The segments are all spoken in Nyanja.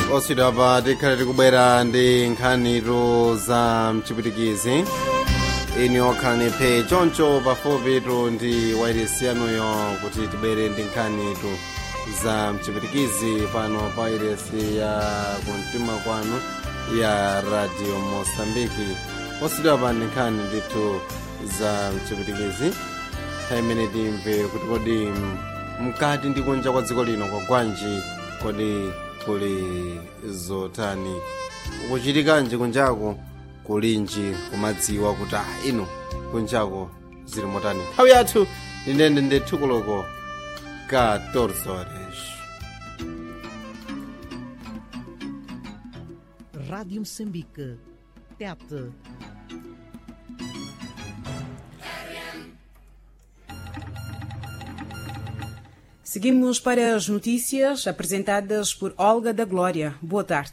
osidwa pa tikhale tikubwera ndi nkhanitu za mchipitikizi ini okhalani phe choncho pafupitu ndi wairesi yanuyo kuti tibwere ndi nkhanitu za mchipitikizi pano pa wairesi ya kumtima kwanu ya radio mosambiki osidwa pa ndi nkhani ndithu za mchipitikizi imene timve kuti kodi mkati ndi kunja kwa dziko lino kwa gwanji kodi kuli zotani kuchitikanji kunjako kulinji kumadziwa kuti ah ino kunjako zili motani nthawi yathu ndinende ndethukuloko 14 horas Rádio Moçambique. Tete. Seguimos para as notícias apresentadas por Olga da Glória. Boa tarde.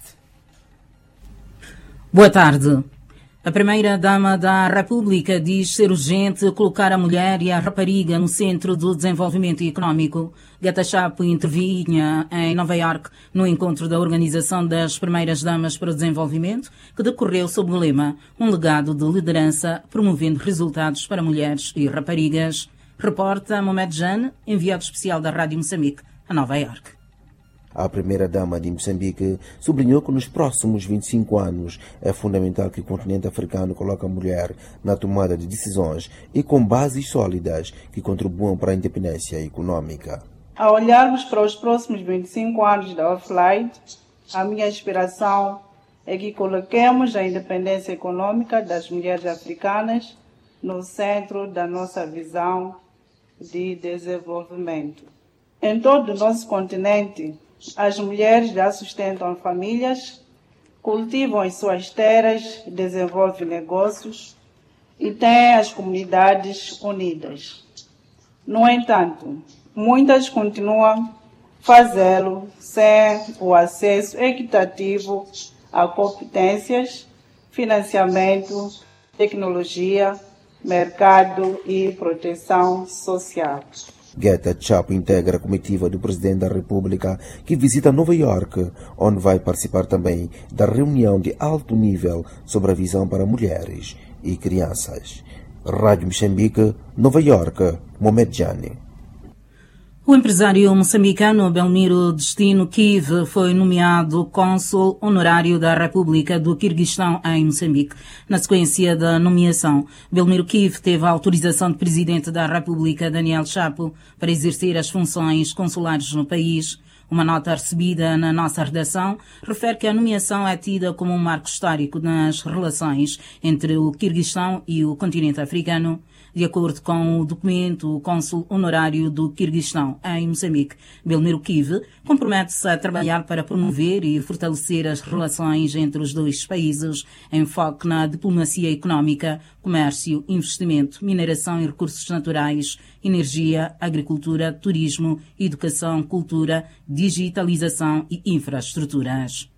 Boa tarde. A primeira-dama da República diz ser urgente colocar a mulher e a rapariga no centro do desenvolvimento econômico. Gata Chapo intervinha em Nova York no encontro da Organização das Primeiras Damas para o Desenvolvimento, que decorreu sob o lema Um legado de liderança promovendo resultados para mulheres e raparigas. Reporta Mohamed Jane, enviado especial da Rádio Moçambique, a Nova York. A primeira-dama de Moçambique sublinhou que nos próximos 25 anos é fundamental que o continente africano coloque a mulher na tomada de decisões e com bases sólidas que contribuam para a independência econômica. Ao olharmos para os próximos 25 anos da Offline, a minha inspiração é que coloquemos a independência econômica das mulheres africanas no centro da nossa visão de desenvolvimento. Em todo o nosso continente, as mulheres já sustentam famílias, cultivam as suas terras, desenvolvem negócios e têm as comunidades unidas. No entanto, muitas continuam a fazê-lo sem o acesso equitativo a competências, financiamento, tecnologia, mercado e proteção social. Geta Chapo integra a comitiva do Presidente da República que visita Nova York, onde vai participar também da reunião de alto nível sobre a visão para mulheres e crianças. Rádio Moçambique, Nova York, Mohamed Jani. O empresário moçambicano Belmiro Destino Kiv foi nomeado cônsul honorário da República do Quirguistão em Moçambique. Na sequência da nomeação, Belmiro Kiv teve a autorização do presidente da República, Daniel Chapo, para exercer as funções consulares no país. Uma nota recebida na nossa redação refere que a nomeação é tida como um marco histórico nas relações entre o Quirguistão e o continente africano. De acordo com o documento, o cônsul honorário do Quirguistão em Moçambique, Belmiro Kiv, compromete-se a trabalhar para promover e fortalecer as relações entre os dois países, em foco na diplomacia económica, comércio, investimento, mineração e recursos naturais, energia, agricultura, turismo, educação, cultura, digitalização e infraestruturas.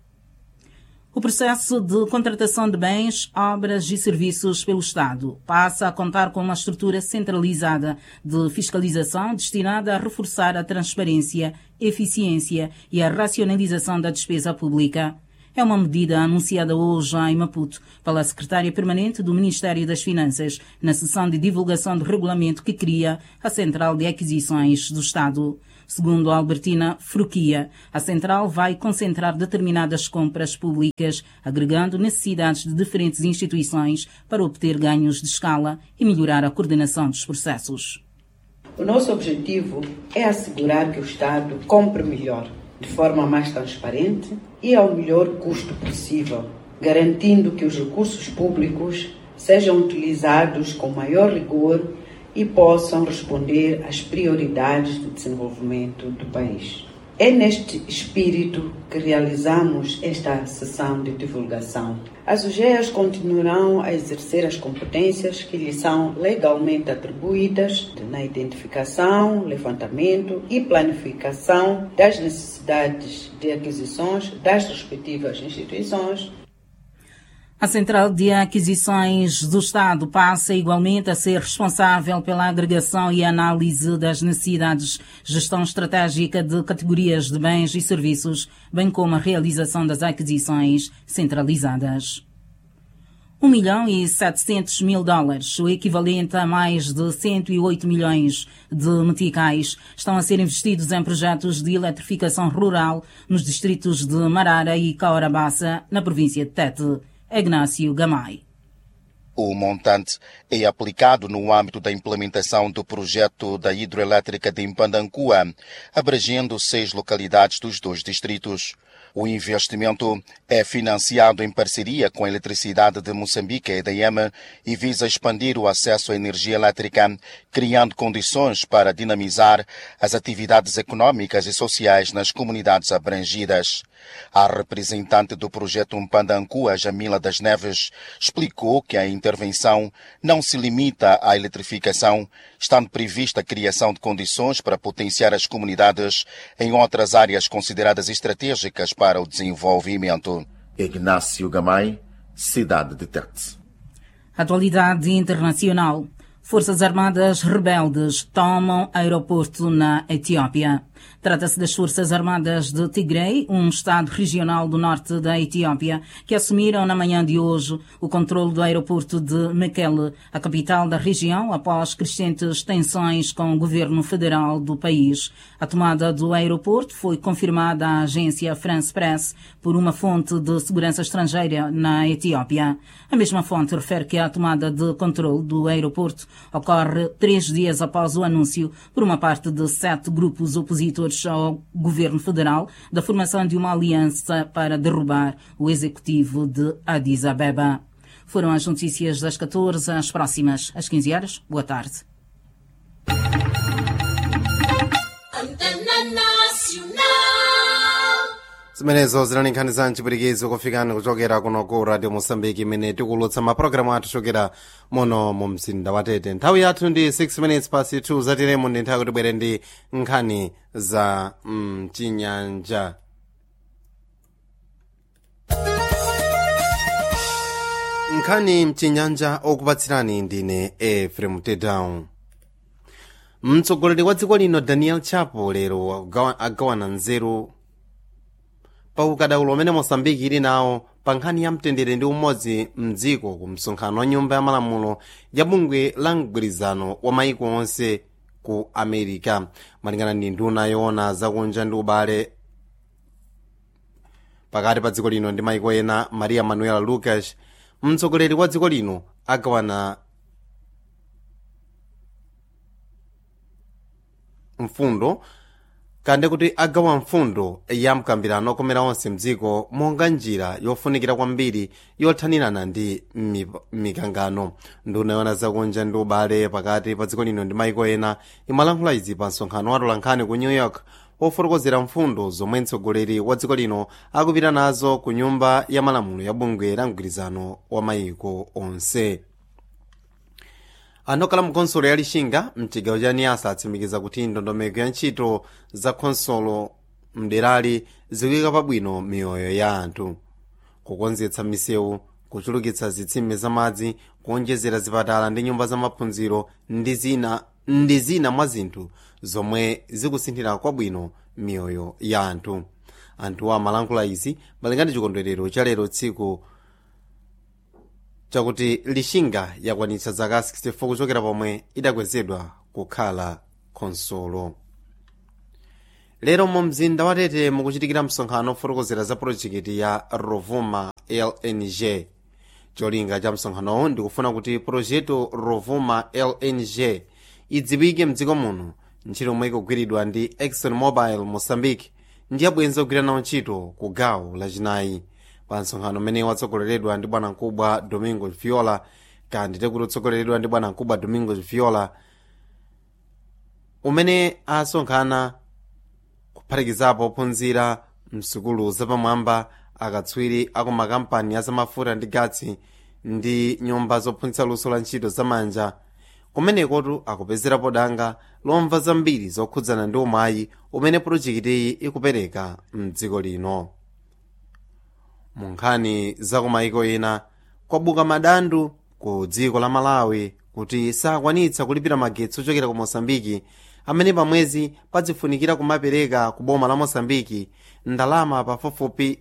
O processo de contratação de bens, obras e serviços pelo Estado passa a contar com uma estrutura centralizada de fiscalização destinada a reforçar a transparência, eficiência e a racionalização da despesa pública. É uma medida anunciada hoje em Maputo pela secretária permanente do Ministério das Finanças na sessão de divulgação do regulamento que cria a Central de Aquisições do Estado. Segundo Albertina Fruquia, a central vai concentrar determinadas compras públicas, agregando necessidades de diferentes instituições para obter ganhos de escala e melhorar a coordenação dos processos. O nosso objetivo é assegurar que o Estado compre melhor, de forma mais transparente e ao melhor custo possível, garantindo que os recursos públicos sejam utilizados com maior rigor e possam responder às prioridades do desenvolvimento do país. É neste espírito que realizamos esta sessão de divulgação. As UGEAs continuarão a exercer as competências que lhes são legalmente atribuídas na identificação, levantamento e planificação das necessidades de aquisições das respectivas instituições A Central de Aquisições do Estado passa igualmente a ser responsável pela agregação e análise das necessidades, gestão estratégica de categorias de bens e serviços, bem como a realização das aquisições centralizadas. 1 milhão e 700 mil dólares, o equivalente a mais de 108 milhões de meticais, estão a ser investidos em projetos de eletrificação rural nos distritos de Marara e Caorabassa, na província de Tete. Ignácio Gamay. O montante é aplicado no âmbito da implementação do projeto da hidroelétrica de Impandancua, abrangendo seis localidades dos dois distritos. O investimento é financiado em parceria com a Eletricidade de Moçambique, EDM, e visa expandir o acesso à energia elétrica, criando condições para dinamizar as atividades econômicas e sociais nas comunidades abrangidas. A representante do projeto Mpandancua, Jamila das Neves, explicou que a intervenção não se limita à eletrificação, estando prevista a criação de condições para potenciar as comunidades em outras áreas consideradas estratégicas para o desenvolvimento. Ignácio Gamay, Cidade de Tete. Atualidade internacional. Forças Armadas rebeldes tomam aeroporto na Etiópia. Trata-se das Forças Armadas de Tigray, um estado regional do norte da Etiópia, que assumiram na manhã de hoje o controle do aeroporto de Mekele, a capital da região, após crescentes tensões com o governo federal do país. A tomada do aeroporto foi confirmada à agência France Press por uma fonte de segurança estrangeira na Etiópia. A mesma fonte refere que a tomada de controle do aeroporto ocorre três dias após o anúncio por uma parte de sete grupos opositores ao governo federal da formação de uma aliança para derrubar o executivo de Addis Abeba. Foram as notícias das 14 às próximas, às 15 horas. Boa tarde. zimenezo zinalinkhaniza mchipirikizo kufikani kuchokera kuno ku radio mosambiki imene tikulutsa mapulogalamu athu chokera muno mu mzinda wa tete nthawi yathu ndi 6 minutes past 2 zatiremo ndi nthawi kuti bwere ndi nkhani za mchinyanja mm, nkhani mchinyanja okupatsirani ndine efrem tedown mtsogoleri wa dziko lino daniel chapo lero agawana nzeru pa ukadaulo umene mosambiki ili nawo pa nkhani ya mtendere ndi umodzi mdziko ku msonkhano wa nyumba ya malamulo ya bungwe la mgwirizano wa maiko onse ku america malingana ndi nduna yoona zakunja ndi ubale pakati pa dziko lino ndi maiko ena maria manuela lucas mtsogoleri wa dziko lino agawana mfundo kande kuti agawa mfundo ya mkambirano okomera onse mdziko monga njira yofunikira kwambiri yothanirana ndi mikangano nduna yoona zakunja ndi ubale pakati pa dziko lino ndi maiko ena imalankhula izi pa msonkhano wa tolankhani ku new york ofotokozera mfundo zomwe mtsogoleri wa dziko lino akupita nazo ku nyumba ya malamulo ya bungwe la mgwirizano wa maiko onse anokhala mu khonsolo ya lixinga mchigawo cha niasa atsimikiza kuti ndondomeko ya ntchito za khonsolo mderali zikuyika pabwino miyoyo ya anthu kukonzetsa misewu kuchulukitsa zitsime za madzi kuonjezera zipatala ndi nyumba za maphunziro ndi zina ndi zina mwa zinthu zomwe zikusinthira kwabwino miyoyo ya anthu anthuwa amalankhula izi malingana chikondwerero cha lero tsiku chakuti lixinga yakwanitsa zaka 64 kuchokera pomwe idakwezedwa kukhala khonsolo lero mu mzinda wa tete mukuchitikira msonkhano ofotokozera za projekiti ya rovuma lng cholinga cha msonkhanowu ndikufuna kuti projekto rovuma lng idziwike mdziko muno ntchito omwe ikugwiridwa ndi exxon mobile mozambique ndi abwenzi ogwira nawo ntchito ku gawo lachinayi pa msonkhano umene watsogoleredwa ndi bwanamkubwa domingo viola kandi tekuti utsogoleredwa ndi bwanamkubwa domingo viola umene asonkhana kuphatikizapo ophunzira msukulu zapamwamba akatswiri aku makampani azamafuta ndi gatsi ndi nyumba zophunzitsa luso la ntchito zamanja kumenekotu akupezerapo danga lomva zambiri zokhudzana ndi umayi umene projekitiyi ikupereka mdziko lino mu nkhani za kumayiko ena kwabuka madandu ku dziko la malawi kuti sakwanitsa kulipira magetsi ochokera ku mosambiki amene pamwezi padzifunikira kumapereka ku boma la mosambiki ndalama pafupifupi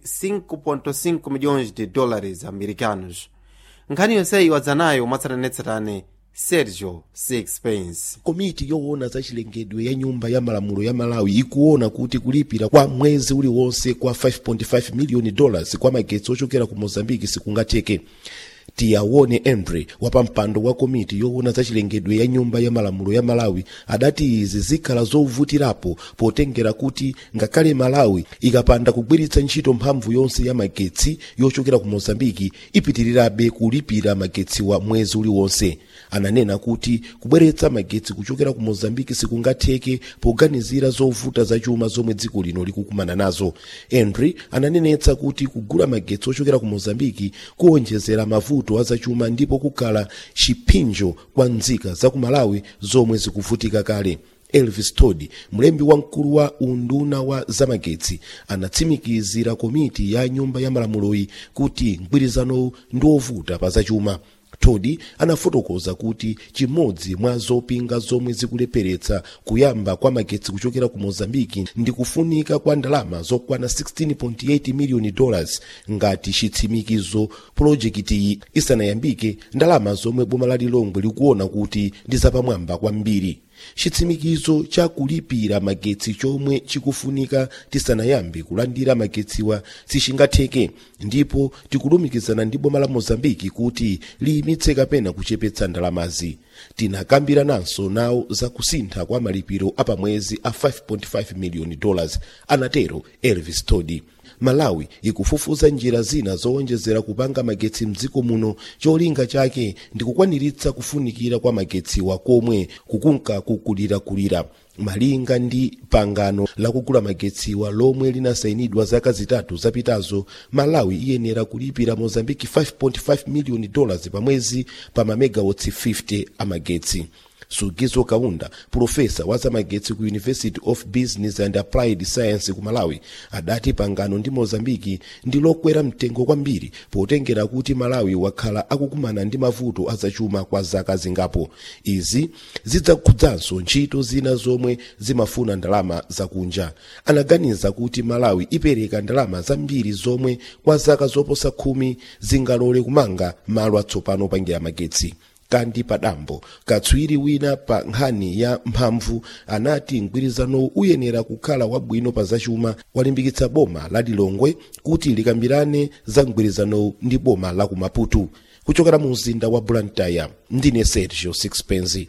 5.5 milhões de dólares americanos nkhani yonseyi wadzanayo mwatsatanetsatane sergio sixpence komiti yoona za chilengedwe ya nyumba ya malamulo ya malawi ikuona kuti kulipira kwa mwezi uliwonse kwa 5.5 miliyoni dollars kwa magetsi ochokera ku mozambiki sikungatheke tiyawone andre wapampando wa komiti yoona za chilengedwe ya nyumba ya malamulo ya malawi adati izi zikhala zovutirapo potengera kuti ngakhale malawi ikapanda kugwiritsa ntchito mphamvu yonse ya magetsi yochokera ku mozambiki ipitirirabe kulipira magetsi wa mwezi uliwonse ananena kuti kubweretsa magetsi kuchokera ku mozambiki sikungatheke poganizira zovuta zachuma zomwe dziko lino likukumana nazo henry ananenetsa kuti kugula magetsi ochokera ku mozambiki kuwonjezera mavuto azachuma ndipo kukhala chipinjo kwa nzika za ku malawi zomwe zikuvutika kale elvis todi mlembi wamkulu wa unduna wa zamagetsi anatsimikizira komiti ya nyumba ya malamuloyi kuti mgwirizanowu ndi wovuta pa zachuma todi anafotokoza kuti chimodzi mwa zopinga zomwe zikulepheretsa kuyamba kwa magetsi kuchokera ku mozambiki ndi kufunika kwa ndalama zokwana 16.8 miliyoni dollars ngati chitsimikizo pulojekitiyi isanayambike ndalama zomwe boma la lilongwe likuona kuti ndi zapamwamba kwambiri chitsimikizo cha kulipira magetsi chomwe chikufunika tisanayambe kulandira magetsiwa sichingatheke ndipo tikulumikizana ndi boma la mozambiki kuti liyimitse kapena kuchepetsa ndalamazi tinakambirananso nawo za kusintha kwa malipiro apamwezi a 5.5 miliyoni dollars anatero elvis todi malawi ikufufuza njira zina zowonjezera kupanga magetsi mdziko muno cholinga chake ndi kukwaniritsa kufunikira kwa magetsiwa komwe kukunka kukulirakulira malinga ndi pangano lakugula magetsiwa lomwe linasayinidwa zaka zitatu zapitazo malawi iyenera kulipira mozambiki 5.5 miliyoni dollars pamwezi pa mamegawatts 50 amagetsi sugizo kaunda profesa wa zamagetsi ku university of business and applied science ku malawi adati pangano ndi mozambiki ndi lokwera mtengo kwambiri potengera kuti malawi wakhala akukumana ndi mavuto azachuma kwa zaka zingapo izi zidzakhudzanso ntchito zina zomwe zimafuna ndalama zakunja anaganiza kuti malawi ipereka ndalama zambiri zomwe kwa zaka zoposa khumi zingalole kumanga malo atsopano opangira magetsi kandi padambo katswiri wina pa nkhani ya mphamvu anati mgwirizano uyenera kukhala wabwino pa zachuma walimbikitsa boma la lilongwe kuti likambirane za mgwirizano ndi boma la ku maputo kuchokera mu mzinda wa blantyre ndine sergio sixpence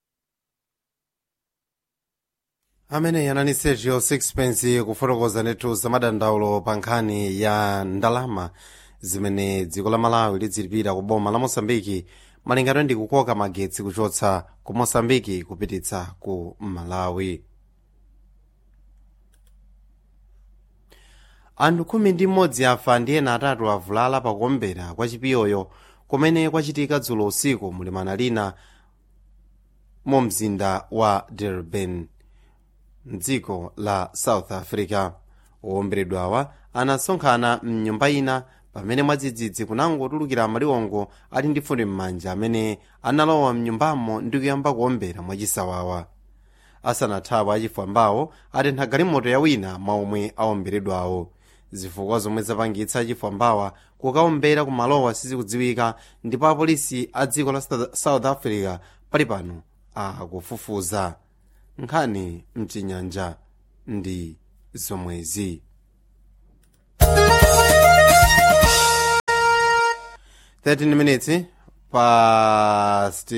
amene anali sergio sixpence kufotokoza ndithu zamadandaulo pa nkhani ya ndalama zimene dziko la malawi lidzilipira ku boma la mosambiki malingana ndi kukoka magetsi kuchotsa ku mosambiki kupititsa ku malawi anthu khumi ndi mmodzi afa ndi ena atatu avulala pakuombera kwa chipiyoyo kumene kwachitika dzulo usiku mulimana lina mu mzinda wa durban mdziko la south africa owomberedwawa anasonkhana mnyumba ina pamene mwadzidzidzi kunangotulukira maliwongo ali ndi fundo m'manja amene analowa mnyumbamo ndi kuyamba kuombera mwachisawawa asanathawe achifwambawo atentha galimoto ya wina mwa omwe aomberedwawo zifukwa zomwe zapangitsa achifwambawa kukaombera ku malowa sizikudziwika ndipo apolisi a dziko la south africa pali pano akufufuza nkhani mchinyanja ndi zomwezi 13 minutes past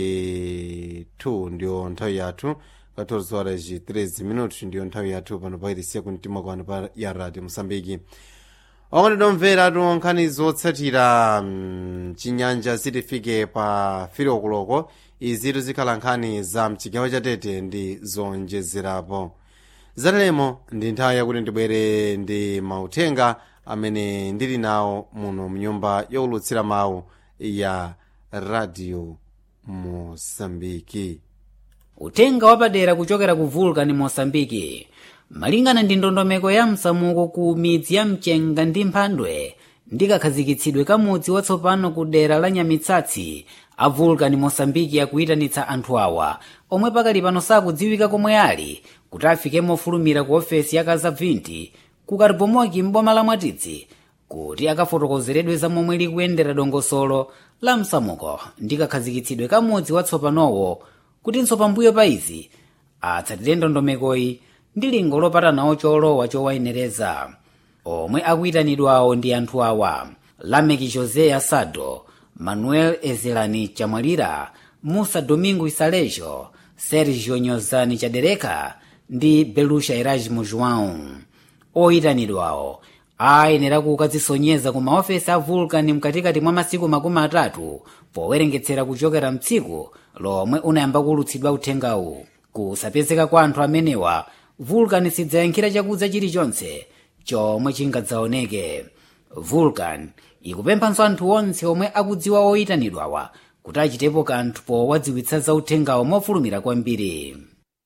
2 ndiyo nthawi yathu 14 horas e 13 minutos ndiyo nthawi yathu pano pairisiya kumtima kwanu pa ya radio mosambiki okondedwa omvera nkhani zotsatira mchinyanja zitifike pa filokoloko izitu zikhala nkhani za mchigawo cha tete ndi zonjezerapo zatalemo ndi nthawi yakuti ndibwere ndi mauthenga amene ndili nawo muno mnyumba yowulutsira mawu ya radio mosambiki utenga wapadera kuchokera ku vulcan mosambiki malingana ndi ndondomeko ya msamuko ku midzi ya mchenga ndi mphandwe ndi kakhazikitsidwe kamudzi watsopano ku dera la nyamitsatsi a vulcan mosambiki akuyitanitsa anthu awa omwe pakali pano sakudziwika komwe ali kuti afike mofulumira ku ofesi ya kazabvinti ku karibomoki m'boma la mwatitsi kuti akafotokozeredwe za momwe likuyendera dongosolo la msamuko ndi kakhazikitsidwe kamudzi watsopanowo kutinso pambuyo pa izi atsatire ndondomekoyi ndi lingo lopatanawo cholowa chowayenereza omwe akuyitanidwawo ndi anthu awa lameki josé asado manuel ezelani chamwalira musa domingo isalejo sergio nyozani chadereka ndi belusha erasmo joão oyitanidwawo ayenera kukadzisonyeza ku maofesi a vulcan mkatikati mwa masiku makumi atatu powerengetsera kuchokera mtsiku lomwe unayamba kulutsidwa uthengawu kusapezeka kwa anthu amenewa vulcan sidzayankhira chakudza chilichonse chomwe chingadzaoneke vulcan ikupemphanso anthu onse omwe akudziwa oyitanidwawa kuti achitepo kanthu powadziwitsa za uthengawo mofulumira kwambiri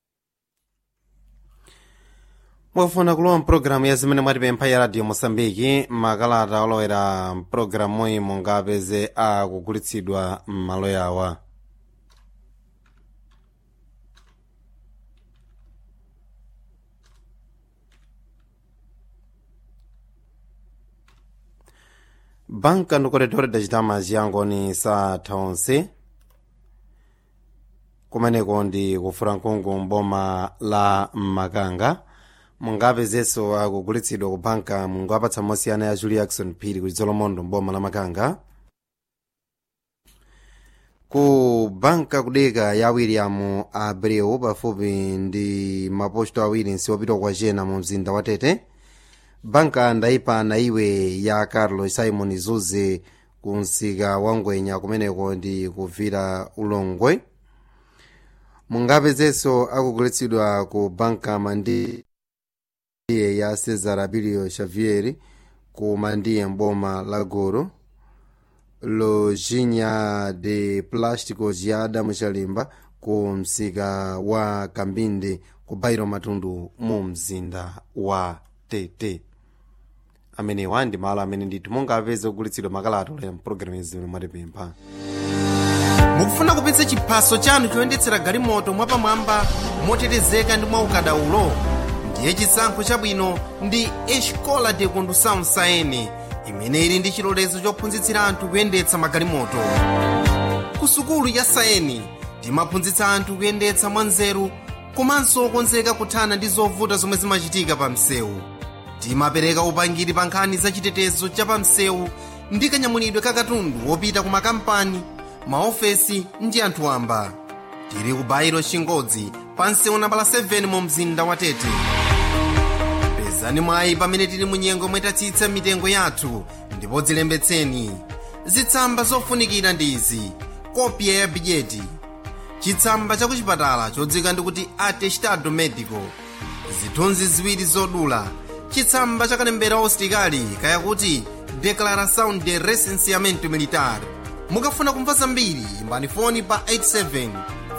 mwafuna kulowa mpulogalamu ya zimene mwatipempha ya radio mosambiki makalata olowera mpulogalamuyi mungapeze akugulitsidwa m'malo yawa banka ndi koridoro dachitama chiyangoni satha onse kumeneko ndi kufura mkungu mboma la makanga mungapezenso akugulitsidwa ku banka mulungu apatsa mosiyana ya julie jackson phiri ku chizolomondo mboma la makanga ku banka kudeka ya william abreu pafupi ndi maposto awiri nsiwopita kwa jena mu mzinda wa tete banka ndayipana iwe ya carlos simon zuze ku msika wa ngwenya kumeneko ndi kuvira ulongwe mungapezenso akugulitsidwa ku banka mandi iye ya cesar abilio xavier ku mandiye mboma la goro lojinha de plásticos ya adamu chalimba ku msika wa kambinde ku bairo matundu mu mzinda wa tete amenewa ndi malo amene ndithu mungapeze kugulitsidwa makalata olera mpulogalamu yazimene mwatipempha mukufuna kupitsa chiphaso chanu choyendetsera galimoto mwapamwamba motetezeka ndi mwaukadaulo ndiye chisankho chabwino ndi escola de condução saene imene ili ndi chilolezo chophunzitsira anthu kuyendetsa magalimoto ku sukulu ya saeni timaphunzitsa anthu kuyendetsa mwanzeru komanso okonzeka kuthana ndi zovuta zomwe zimachitika pa msewu timapereka upangiri pa nkhani za chitetezo cha pa msewu ndi kanyamulidwe ka katundu wopita ku makampani maofesi ndi anthu wamba tili ku bairo chingodzi pa msewu nambala 7 mu mzinda wa tete pezani mwayi pamene tili mu nyengo mwetatsitsa mitengo yathu ndipo dzilembetseni zitsamba zofunikira ndi izi kopya ya bidyeti chitsamba cha kuchipatala chodzika ndikuti atestado medico zithunzi ziwiri zodula chitsamba cha kalembera ositikali kayakuti declaração de recenseamento militar mukafuna kumva zambiri imbani foni pa 87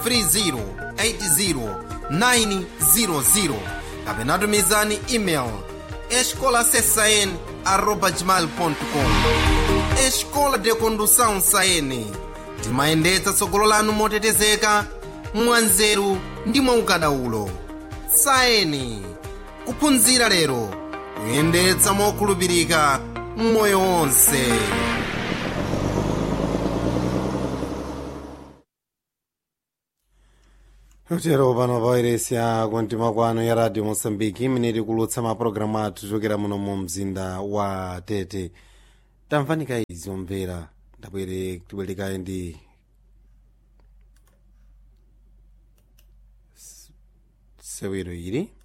30 80 900 kapena tumizani email escola csaen arroba gmail.com escola de condução saene timayendetsa tsogolo lanu motetezeka mwanzeru ndi mwaukadaulo saeni kuphunzira lero kuyendetsa mokhulupirika mmoyo wonse utero pano pawairesi ya kuntima kwanu ya radio mosambiki imene tikulutsa mapulogalamu athu chokera muno mu mzinda wa tete tamvanika izi omvera ndabwere tibwerekaye ndi sewero ili